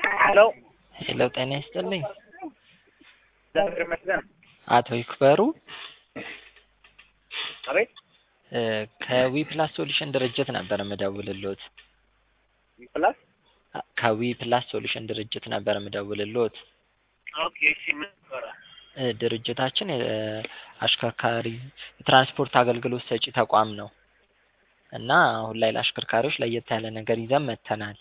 ሄሎ ሄሎ ጤና ይስጥልኝ። እግዚአብሔር ይመስገን። አቶ ይክበሩ አቤት እ ከዊ ፕላስ ሶሉሽን ድርጅት ነበር የምደውልሎት። ፕላስ አ- ከዊ ፕላስ ሶሉሽን ድርጅት ነበር የምደውልሎት። ኦኬ እሺ ምን ነበረ? እ ድርጅታችን የአሽከርካሪ የትራንስፖርት አገልግሎት ሰጪ ተቋም ነው እና አሁን ላይ ለአሽከርካሪዎች ለየት ያለ ነገር ይዘን መጥተናል።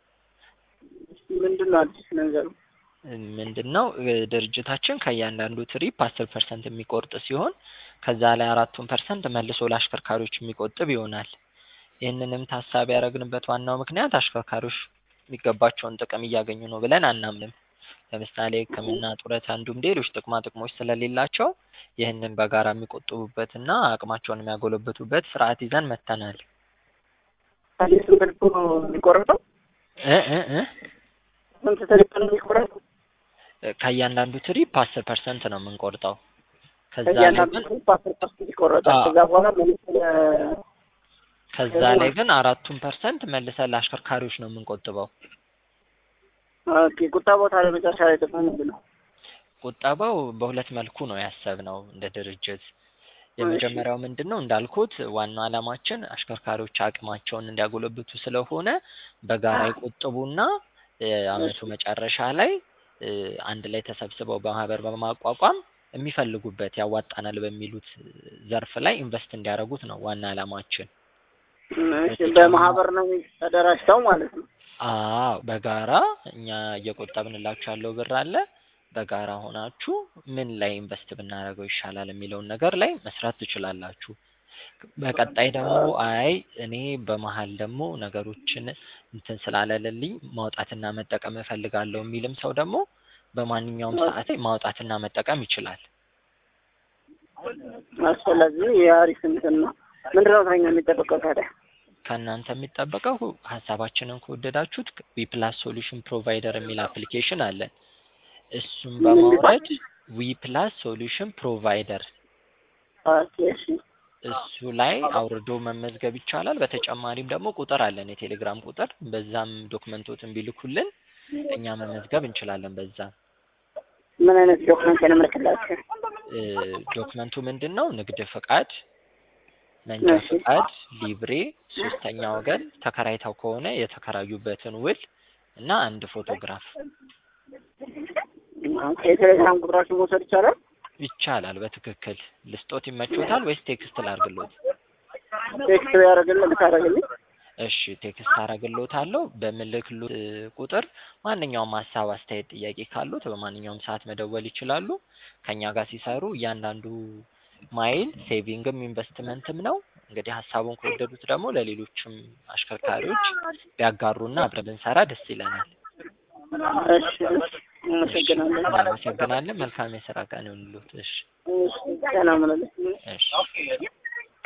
ምንድን ነው አዲስ ነገሩ? ምንድን ነው እ ድርጅታችን ከእያንዳንዱ ትሪፕ አስር ፐርሰንት የሚቆርጥ ሲሆን ከዛ ላይ አራቱን ፐርሰንት መልሶ ለአሽከርካሪዎች የሚቆጥብ ይሆናል። ይህንንም ታሳቢ ያደረግንበት ዋናው ምክንያት አሽከርካሪዎች የሚገባቸውን ጥቅም እያገኙ ነው ብለን አናምንም። ለምሳሌ ሕክምና፣ ጡረታ እንዲሁም ሌሎች ጥቅማ ጥቅሞች ስለሌላቸው ይህንን በጋራ የሚቆጥቡበትና አቅማቸውን የሚያጎለብቱበት ስርዓት ይዘን መጥተናል። አዲስ መልኩ የሚቆረጠው እ እ እ ስንት ትሪፕ ነው የሚቆረጠው? ከእያንዳንዱ ትሪፕ አስር ፐርሰንት ነው የምንቆርጠው። ከዛ ላይ ከእያንዳንዱ ግን ትሪፕ አስር ፐርሰንት ይቆረጣል። አዎ። ከዛ በኋላ መልስ ለ- ከዛ ላይ ግን አራቱን ፐርሰንት መልሰን ለአሽከርካሪዎች ነው የምንቆጥበው። ኦኬ ቁጠባው ታዲያ መጨረሻ ላይ ጥቅሙ ምንድን ነው? ቁጠባው በሁለት መልኩ ነው ያሰብነው እንደ ድርጅት። የመጀመሪያው ምንድን ነው እንዳልኩት ዋናው ዓላማችን አሽከርካሪዎች አቅማቸውን እንዲያጎለብቱ ስለሆነ በጋራ ይቆጥቡና እ አመቱ መጨረሻ ላይ እ አንድ ላይ ተሰብስበው በማህበር በማቋቋም የሚፈልጉበት ያዋጣናል በሚሉት ዘርፍ ላይ ኢንቨስት እንዲያደርጉት ነው ዋና ዓላማችን። እሺ በማህበር ነው ተደራጅተው ማለት ነው። አዎ በጋራ እኛ እየቆጠብንላችሁ ያለው ብር አለ። በጋራ ሆናችሁ ምን ላይ ኢንቨስት ብናደርገው ይሻላል የሚለውን ነገር ላይ መስራት ትችላላችሁ። በቀጣይ ደግሞ አይ እኔ በመሀል ደግሞ ነገሮችን እንትን ስላለልልኝ ማውጣትና መጠቀም እፈልጋለሁ የሚልም ሰው ደግሞ በማንኛውም ሰዓት ላይ ማውጣትና መጠቀም ይችላል። አስፈላጊ የአሪፍ እንትን ነው። ምንድን ነው ከእኛ የሚጠበቀው ታዲያ? ከእናንተ የሚጠበቀው ሀሳባችንን ከወደዳችሁት ዊፕላስ ሶሉሽን ፕሮቫይደር የሚል አፕሊኬሽን አለን። እሱም በማውረድ ዊፕላስ ሶሉሽን ፕሮቫይደር ኦኬ እሺ እሱ ላይ አውርዶ መመዝገብ ይቻላል። በተጨማሪም ደግሞ ቁጥር አለን፣ የቴሌግራም ቁጥር። በዛም ዶክመንቶትን ቢልኩልን እኛ መመዝገብ እንችላለን። በዛ ምን አይነት ዶክመንት እንልክላችሁ? እ ዶክመንቱ ምንድን ነው? ንግድ ፍቃድ፣ መንጃ እሺ። ፍቃድ፣ ሊብሬ፣ ሶስተኛ ወገን ተከራይተው ከሆነ የተከራዩበትን ውል እና አንድ ፎቶግራፍ ኦኬ የቴሌግራም ቁጥራችሁ መውሰድ ይቻላል? ይቻላል። በትክክል ልስጦት ይመቾታል ወይስ ቴክስት ላርግሎት? ቴክስት ያደረግልህ ልታደርግልኝ? እሺ ቴክስት አረግሎታለሁ። በምልክሉት እ ቁጥር ማንኛውም ሀሳብ፣ አስተያየት፣ ጥያቄ ካሉት በማንኛውም ሰዓት መደወል ይችላሉ። ከኛ ጋር ሲሰሩ እያንዳንዱ ማይል ሴቪንግም ኢንቨስትመንትም ነው። እንግዲህ ሀሳቡን ከወደዱት ደግሞ ለሌሎችም አሽከርካሪዎች ቢያጋሩና አብረን ብንሰራ ደስ ይለናል። እሺ እሺ አመሰግናለሁ። እናመሰግናለን። መልካም የስራ ቀን ይሁንልዎት። እሺ እሺ ሰላም ነን። እሺ